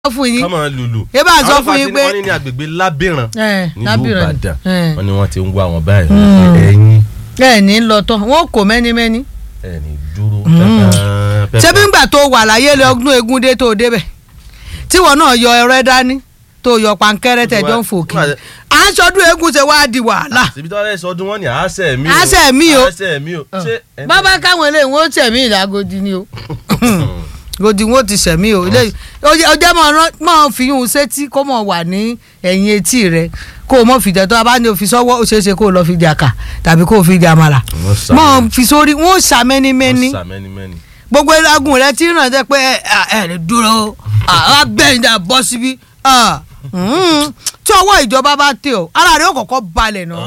fún yín kọ́mọ lùlù. ẹ bá sọ fún yín pé wọ́n ní ní agbègbè lábìrán ẹ nílùú lábìrán ìbàdàn ẹ wọ́n ní wọ́n ti ń wá wọn báyìí Mm. ẹ̀yin ẹ ní lọ tán wọn kò mẹ́nímẹ́ní. ẹ̀ ní dúró. Mm. pẹ́pẹ́, ṣé bí pẹ́pẹ́. ngbà tó wà láyé lé ọdún egun dé tó débẹ̀ tí wọn náà yọ ẹrẹ dání tó yọ pankẹrẹ tẹjọ ń fòkì Nígbà- à ń sọdún egun ṣe wá di wàhálà síbi tí wọ́n lè sọdún wọn ní àásẹ̀ mi o Àásẹ̀ mi o. àásẹ̀ mi o ṣé ẹ- bàbá káwọn eléyìí wọn ó tẹ̀mí ìdágodi ni o godi wọn ó ti sẹ̀mí o eléyìí ó jẹ́ mọ̀ fi yún un sétí kó mọ̀ wà ní ẹ̀yìn etí rẹ kó o mọ̀ fìjà tó a bá ní o fi sọ́wọ́ ó ṣeé ṣe kó o lọ fi jà kà tàbí kó o fi jà màlà Wọ́n sá mọ̀ fi sórí wọn ó ṣàmẹ́nímẹ́ní wọ́n sá mẹ́ni-mẹ́ni. gbogbo ìlagun rẹ ti ràn jẹ pé ẹ ẹ lè dúró agbẹ́yìn dà bọ́ síbí ah, mm, tí ọwọ́ ìjọba bá tẹ ọ ara rẹ ó kọ́kọ́ balẹ̀ náà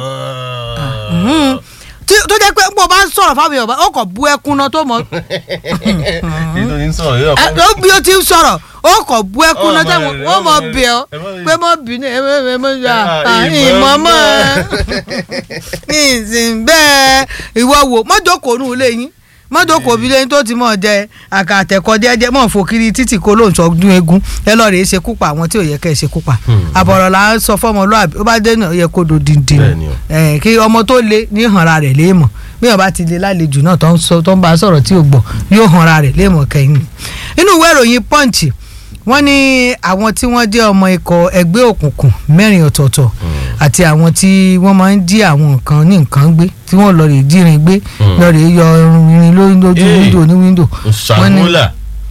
Mm. Tí- tó jẹ́ pé bó o bá ń sọ̀rọ̀ fáwọn èèyàn ó kọ̀ bu ẹkún náà tó mọ̀ nítorí ń sọ̀rọ̀ yóò ẹ, ó bí o ti ń sọ̀rọ̀ ó kọ̀ bu ẹkún náà Ọmọ tẹ́wọ̀n rẹ̀, wọ́n mọ̀ ọmọ bẹ̀ ọ́ rẹ̀, ẹ má- pé mọ̀ bínú ẹ mọ̀ ẹ mọ̀ ya Ah, ìmọ̀ ìmọ̀ mọ̀ mọ̀. ìsìn bẹ́ẹ̀ ìwọ wò mọ́jọ́kòó nù lẹ́yìn mọ́jọ́kòó bí lẹ́yìn tó ti mọ̀ jẹ àkàtẹ̀kọ́ jẹ́jẹ́ mọ̀ fòkiri títì kó lóun sọ dún egun ẹ lọ́ọ́ rèé ṣe kúpa àwọn tí ò yẹ kẹ́ ẹ ṣe kúpa Hmm. àbọ̀rọ̀ là ń sọ fọ́mọlúàbí ó bá dé náà ó yẹ kó do dìndín Bẹ́ẹ̀ni o. ẹ kí ọmọ tó le ní ìhànra rẹ̀ léèmọ̀ bí ọba ti le lálejò náà tó ń sọ tó ń bá a sọ̀rọ̀ tí ò gbọ́ yóò hànra rẹ̀ léèmọ̀ kẹ́yìn inú ìwé ìròyìn punch wọ́n ní àwọn tí wọ́n jẹ́ ọmọ ikọ̀ ẹgbẹ́ òkùnkùn mẹ́rin ọ̀tọ̀ọ̀tọ̀ àti àwọn tí wọ́n máa ń jí àwọn nǹkan ní nǹkan gbé tí wọ́n lọ rè jírin gbé Mm. lọ rè yọ irin lójú Hey. wíńdò ní wíńdò ṣàmúlà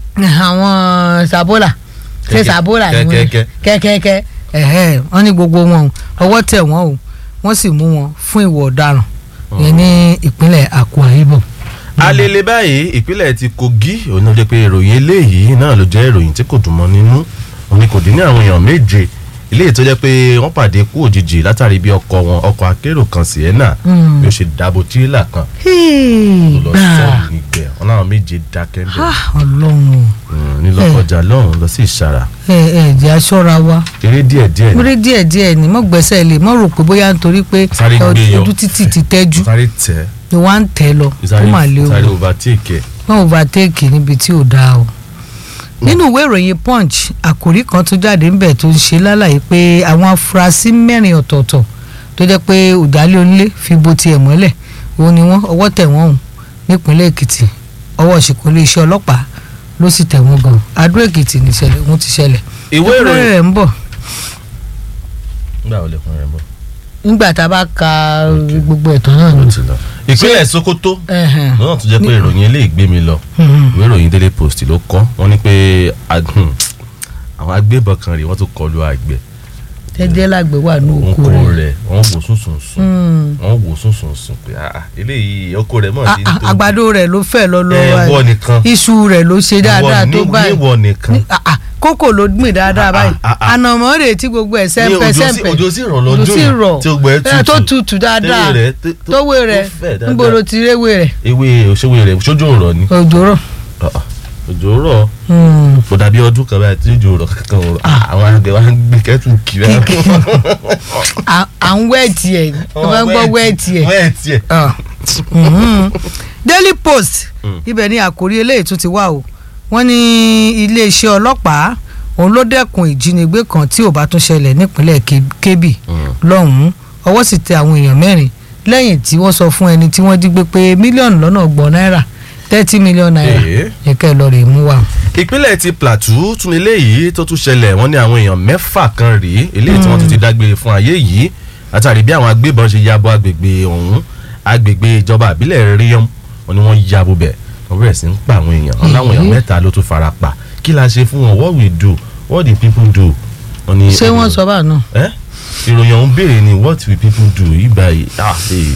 àwọn sabola ṣe Kẹ̀kẹ́, sabola ni wọ́n kẹ̀kẹ́kẹ́. kẹ́kẹ́kẹ́ ẹ̀hẹ́ wọ́n ní gbogbo wọn o ọwọ́ tẹ̀ wọ́n o wọ́n sì mú wọn fún ìwà ọ̀daràn yẹn ní ìpínlẹ̀ Akwa Ibom. alele báyìí ìpínlẹ̀ ti Kogi òun náà jẹ́ pé ìròyìn eléyìí náà ló jẹ́ ìròyìn tí kò dùn mọ́ nínú òun ni kò dín ní àwọn èèyàn méje eléyìí tó jẹ́ pé wọ́n pàdé kú òjijì látàrí bí ọkọ̀ wọn ọkọ̀ akérò kan Sienna Mm. bí ó ṣe dàbò tírélà kan Hey, tó lọ gbà. sọ́ọ̀lù nígbẹ̀ wọn náà méje dákẹ́ ń bẹ̀ Ah, Ọlọ́run nílọ́kọjà lọ́hùn lọ sí ìsara ẹ ẹ jẹ́ aṣọ́ra wa eré díẹ̀díẹ̀ múrí díẹ̀ díẹ̀ ni mọ́ gbẹ́sẹ̀ lè mọ́ rò pé bóyá nítorí pé Sáré gbé yọ. ojú títì ti tẹ́jú sáré tẹ̀ ni wọ́n á ń tẹ̀ lọ kó sáré mà léwu sáré overtake ẹ̀ wọ́n overtake níbi tí ò dáa o. nínú ìwé ìròyìn punch àkòrí kan tó jáde ńbẹ̀ tó ń ṣe lálàyé pé àwọn afurasí mẹ́rin ọ̀tọ̀ọ̀tọ̀ tó jẹ́ pé òdàlẹ̀ onílé fi bo tiẹ̀ mọ́lẹ̀ òun ni wọ́n ọwọ́ tẹ̀ wọ́n hùn nípínlẹ̀ èkìtì ọwọ́ ṣìkò iléeṣẹ́ ọlọ́pàá ló sì tẹ̀ wọ́n gan adó èkìtì níṣẹ̀lẹ̀ òun ti ṣẹlẹ̀ ìwé ẹ̀kúnrẹ́rẹ́ ìròyìn rẹ̀ ń bọ̀ nígbà wo lè fún rẹ bọ́ nígbà tá a bá ka gbogbo ẹ̀tọ́ náà ó ni. ti lọ ìpínlẹ̀ Sokoto Ẹ̀hẹ̀n. lọ́nà tó jẹ́ pé ìròyìn eléyìí gbé mi lọ Mhm. ìwé ìròyìn Daily Post ló kọ wọ́n ní pé ag- àwọn agbébọn kan rèé wọ́n tún kọlu àgbẹ̀ jẹ́jẹ́ lágbè wà ní oko oko rẹ̀. rẹ̀ wọ́n wò sùnsùn sùn Mm. wọ́n wò sùnsùn sùn pé ah, ah, eléyìí oko rẹ̀ mọ̀ Ah, sí ah, àgbàdo rẹ̀ ló fẹ́ lọ lọ ẹ wọ nìkan iṣu rẹ̀ ló ṣe dáadáa tó báyìí níwọ nìkan Ní- ah, ah, kókò ló gbìn dáadáa Ah, báyìí ah, ah. ànàmọ́ rẹ̀ tí gbogbo ẹ̀ ní sẹ́ńpẹ́ òjò sí sẹ́ńpẹ́ òjò sí rọ̀ ló lọ́jọ́ sì yẹn rọ̀ tí ó gbẹ ẹ̀ tó tutù tutù dáadáa tewé rẹ̀ tó- tó- tówé rẹ̀ tó fẹ̀ dáadáa. níbo ló ti réwé rẹ̀ ewé òṣèwé rẹ̀ sójú rọ̀ ni òjò rọ̀ Ah, ah, òjò rọ̀ Hmm. kò dàbí ọdún kan báyìí tí òjò rọ̀ kankan rọ̀ àwọn àgbẹ̀ wa ń gbé kẹ́tù kiri à à ń wẹ́ẹ̀tì ẹ̀ ẹ̀ máa ń gbọ́ wẹ́ẹ̀tì ẹ̀ wẹ́ẹ̀tì ẹ̀ Ah. Mhm. Daily Post Mm. ibẹ̀ ni àkórí eléyìí tún ti wá o wọ́n ní iléeṣẹ́ ọlọ́pàá òun ló dẹ́kun ìjínigbé kan tí ò bá tún ṣẹlẹ̀ nípínlẹ̀ Ke- Kebbi lọ́hùn-ún ọwọ́ sì tẹ àwọn èèyàn mẹ́rin lẹ́yìn tí wọ́n sọ fún ẹni tí wọ́n jí gbé pé mílíọ̀nù lọ́nà ọgbọ̀n náírà thirty million naira Èé. ẹ̀kẹ́ lọ rè mú wa. ìpínlẹ̀ ti Plateau tún eléyìí tó tún ṣẹlẹ̀ wọ́n ní àwọn èèyàn mẹ́fà kan rèé eléyìí tí wọ́n tún ti dágbére fún ayé yìí látàrí bí àwọn agbébọn ṣe ya bo agbègbè ọ̀hún agbègbè ìjọba àbílẹ̀ Ríọ́m wọ́n ní wọ́n ya bo bẹ̀ wọ́n bẹ̀rẹ̀ sí ń pa àwọn èèyàn wọ́n láwọn èèyàn Èé. mẹ́ta ló tún fara pa kí la ṣe fún wọn what we do what the people do. wọ́n ní ṣé wọ́n sọ báà náà. ẹ́ ìròyìn ọ̀hún béèrè ni what will people do ìgbà yìí ah ee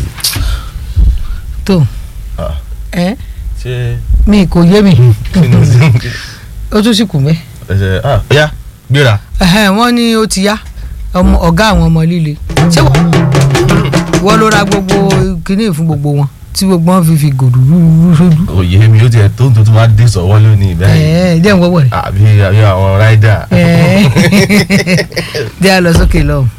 tó ah ẹ ṣé mi kò yé mi kí ni ó tún sì kù mẹ́. ẹsẹ̀ ah ọ̀ya gbéra Ẹhẹ́n, wọ́n ní ó ti yá ọmọ ọ̀gá àwọn ọmọ líle ṣé wọ́n wọ́n ló ra gbogbo kínní fún gbogbo wọn tí gbogbo wọn fi fi gòdù rúrú sójú. òye mi ó tiẹ̀ tó ń tuntun máa dé sọ̀wọ́ lónìí báyìí. ẹ̀ẹ́ jẹ́ ń wọ́wọ́ rẹ̀ àbí àbí àwọn ráìdà. ẹ̀ẹ́ jẹ́ a lọ sókè lọ́hùn.